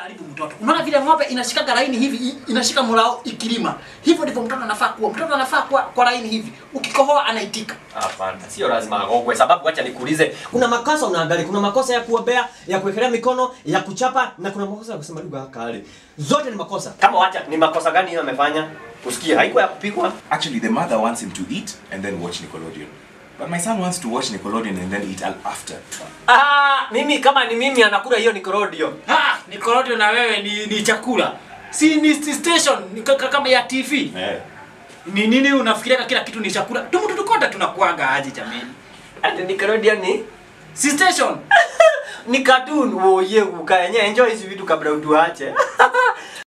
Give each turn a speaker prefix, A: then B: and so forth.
A: Karibu mtoto. Unaona vile ng'ombe inashika laini hivi, i- inashika mlao ikilima. Hivyo ndivyo mtoto anafaa kuwa. Mtoto anafaa kuwa kwa laini hivi. Ukikohoa anaitika.
B: Hapana, sio lazima agogwe, sababu acha nikuulize,
C: Kuna makosa unaangalia, kuna makosa ya kuombea, ya kuwekelea mikono, ya kuchapa na kuna makosa ya kusema lugha ya kale. Zote ni makosa.
B: kama wacha ni makosa gani hiyo amefanya? Usikie, haikuwa ya kupigwa.
D: Actually, the mother wants him to eat and then watch Nickelodeon. But my son wants to watch Nickelodeon and then eat al- after.
B: Ah, mimi kama ni mimi anakula hiyo Nickelodeon.
A: Ah, Nickelodeon na wewe ni, ni chakula. Si ni si station ni kaka kama ya TV.
D: Eh.
A: Ni nini unafikiria kila kitu ni chakula? Tumu tukote tunakuaga aje jameni.
B: Ati Nickelodeon ni
A: Si station.
B: ni cartoon. Woye ukaenye enjoy hizi vitu kabla utuache.